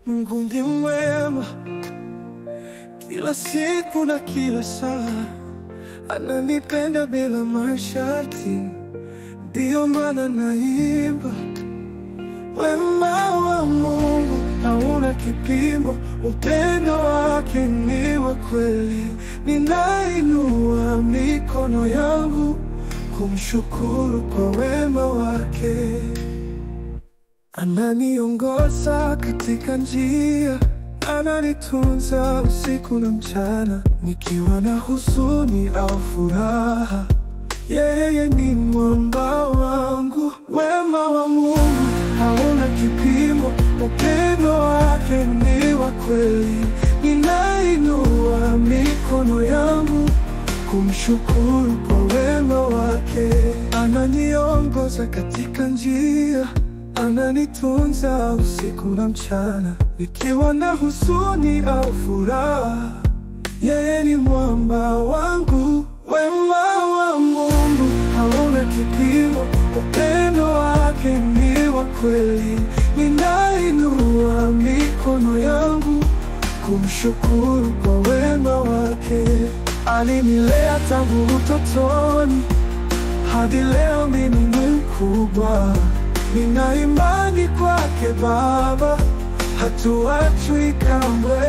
Mungu ndi mwema kila siku na kila saa, ananipenda bila masharti, ndiyo maana naimba. Wema wa Mungu hauna kipimo, upendo wake ni wa kweli. Ninainua mikono yangu kumshukuru kwa wema wake. Ananiongoza katika njia, ananitunza usiku na mchana, nikiwa na huzuni au furaha, yeye ni mwamba wangu. Wema wa Mungu hauna kipimo, upendo wake ni wa kweli. Ninainua mikono yangu kumshukuru kwa wema wake. Ananiongoza katika njia, ananitunza usiku na mchana, nikiwa na huzuni au furaha, yeye ni mwamba wangu. Wema wa Mungu hauna kipimo, upendo wake ni wa kweli. Ninainua mikono yangu kumshukuru kwa wema wake. Alinilea tangu utotoni hadi leo mimi ni mkubwa. Nina imani kwake Baba, hatuachwi kamwe.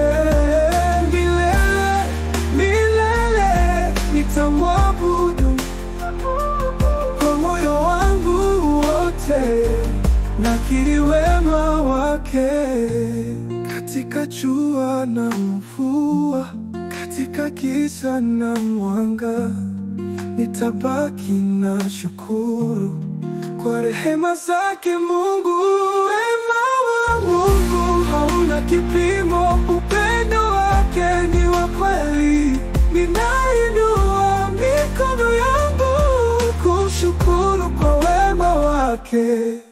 Milele milele nitamwabudu kwa moyo wangu wote, nakiri wema wake katika jua na mvua, katika giza na mwanga, nitabaki na shukuru kwa rehema zake Mungu. Wema wa Mungu hauna kipimo, upendo wake ni wa kweli. Ninainua mikono yangu kumshukuru kwa wema wake.